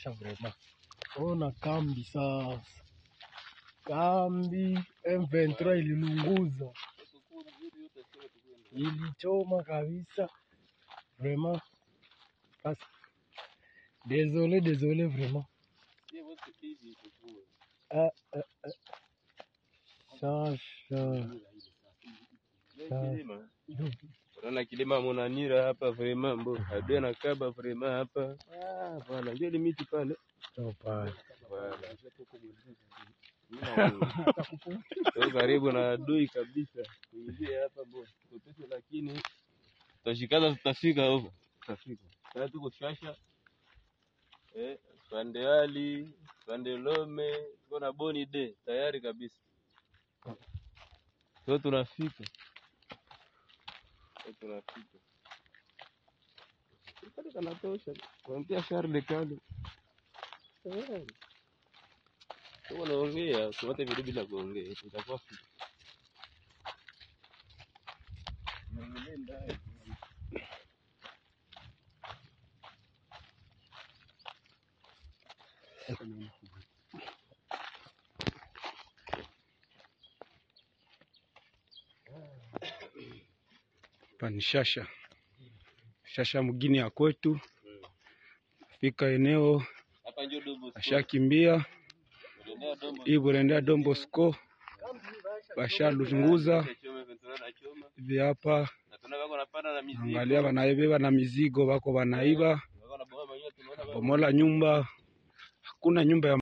shasha vrema. Ona kambi sasa, kambi M23 ililunguza, ilichoma kabisa vrema. Basi désolé, désolé vraiment. Ah, ah, ah. Shasha Kilima. Unaona kilima monanira hapa vrema mbo adui anakaba vrema hapa ah, bwana ndio ile miti pale ndo pale Bwana. Tuko karibu na adui kabisa kuingia hapa mbo tupese, lakini tutashikaza, tutafika huko, tutafika sasa. Tuko shasha eh, pande ali pande lome, tuko na boni de tayari kabisa, so tunafika so tunafika kale kanatosha kuambia Charles kale tayari Kama unaongea usiwate video bila kuongea, itakuwa fiti. Niangalie ndani. Hapa ni Shasha, Shasha mgini ya kwetu. Fika eneo Hapa ndio Dobo Square. ashakimbia Unaendea Dobo hii burendea Dombosco bashalunguza Choma ventura na choma. hivi hapa, Na tunaona wako wanapanda na mizigo. angalia wanaibeba na mizigo, wako wanaiba Wako na boa manyoya tunaona bomola nyumba, hakuna nyumba ya